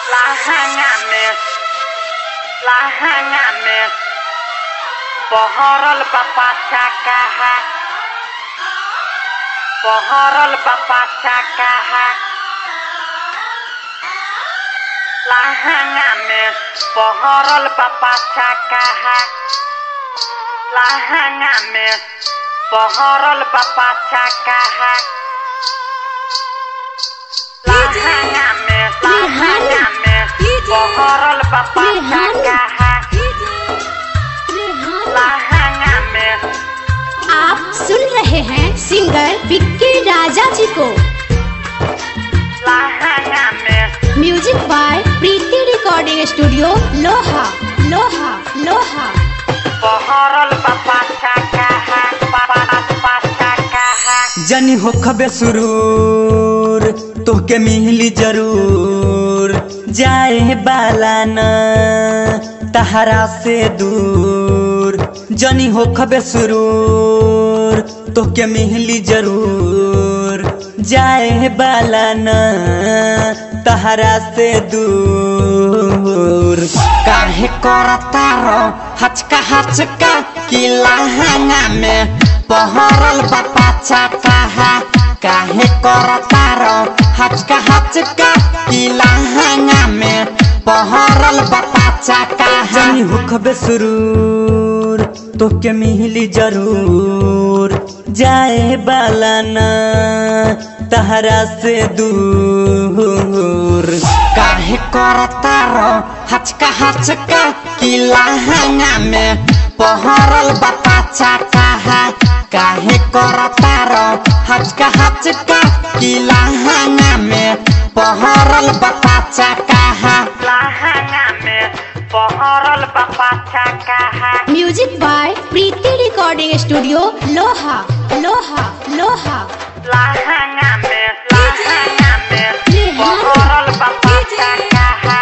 Láhangame, láhangame, pohorol bapak cakaha, pohorol bapak cakaha. Láhangame, pohorol bapak cakaha. Láhangame, pohorol bapak cakaha. Láhangame, láhangame, pohorol bapak cakaha. Láhangame, आप सुन रहे हैं singer Vicky राजा जी को láhangame, music by Preeti recording studio लोहा लोहा लोहा pohorol bapak cakaha, bapak cakaha. जनी हो खबे सुरूर तोहके मिली जरूर जाए बाला न तहरा से दूर जनी हो खबे सुरूर तोहके मिली जरूर जाए बाला न तहरा से दूर काहे करता रो हचका हचका कि लहंगा में पहरल बापा चाका काहे करता रो हचका हचका कि लहंगा में पहरल बापा चाका जनी हुखबे सुरूर तोके मिली जरूर जाए बाला न तहरा से दूर काहे करता रो हचका हचका कि लहंगा में पहरल बापा चाका काहे करता रो हचका हचका कि लहंगा में पहरल बापा चाका Láhangame, pohorol bapak cakaha. Music by Preeti recording studio लोहा लोहा लोहा Láhangame, láhangame, pohorol bapak cakaha.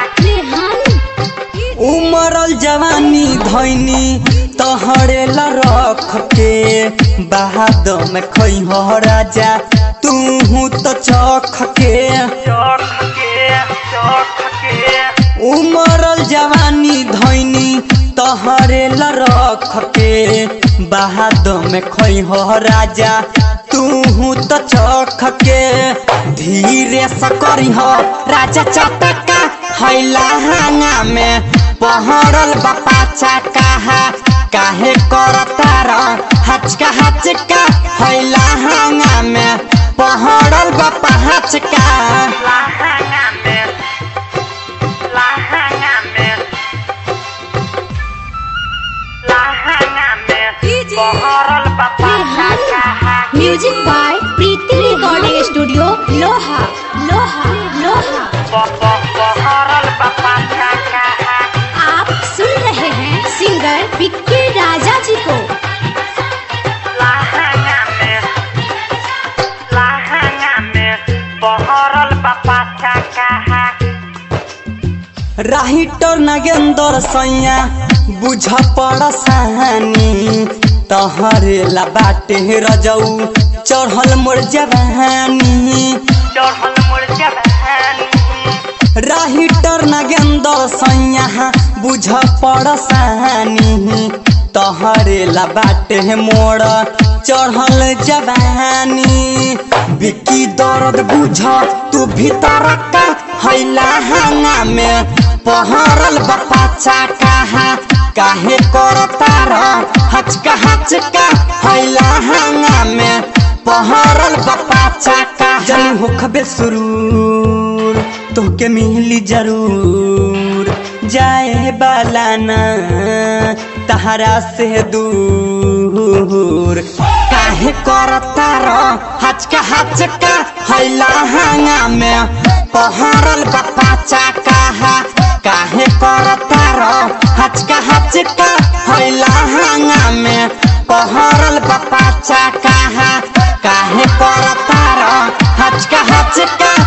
उमरल जवानी धैनी तहरे ला रख के बहाद में खई हो राजा तू तो चख के Chok ke, chok ke. उमरल जवानी धैनी तहरे ला रख के बहाद में खई हो राजा तू तो चख के धीरे से करी हो राजा चटका हैला हांगा में पहरल बापा चाका काहे करता र हचका हचका हैला हांगा में पहरल बापा हचका Láhangame, láhangame. Láhangame, pohorol bapak cakaha. Music by Preeti recording studio लोहा लोहा लोहा Po- po- Pohorol bapak cakaha. आप सुन रहे हैं सिंगर विक्की राजा जी को Láhangame, láhangame, pohorol bapak cakaha. राहिटर Nagendra सैया बुझ पड़ सहानी तहरे ला बाटे रजऊ चढ़ल मोर जवानी Chorhol murja bahani. राहिटर नागेंद्र सैया बुझ पड़ सहानी तहरे ला बाटे मोर चढ़ल जवानी बिकी दर्द बुझ तू भीतर का हैला हांगा में पहरल बपा चाका काहे करता र हचका हचका हैला हांगा में पहरल बपा चाका जनी होखबे सुरूर तोके मिली जरूर जाए बाला न तहरा से दूर काहे करता र हचका हचका हैला हांगा में पहरल बपा चाका काहे करता र हचका हचका हैला हांगा में पहरल बपा चाका काहे करता र हचका हचका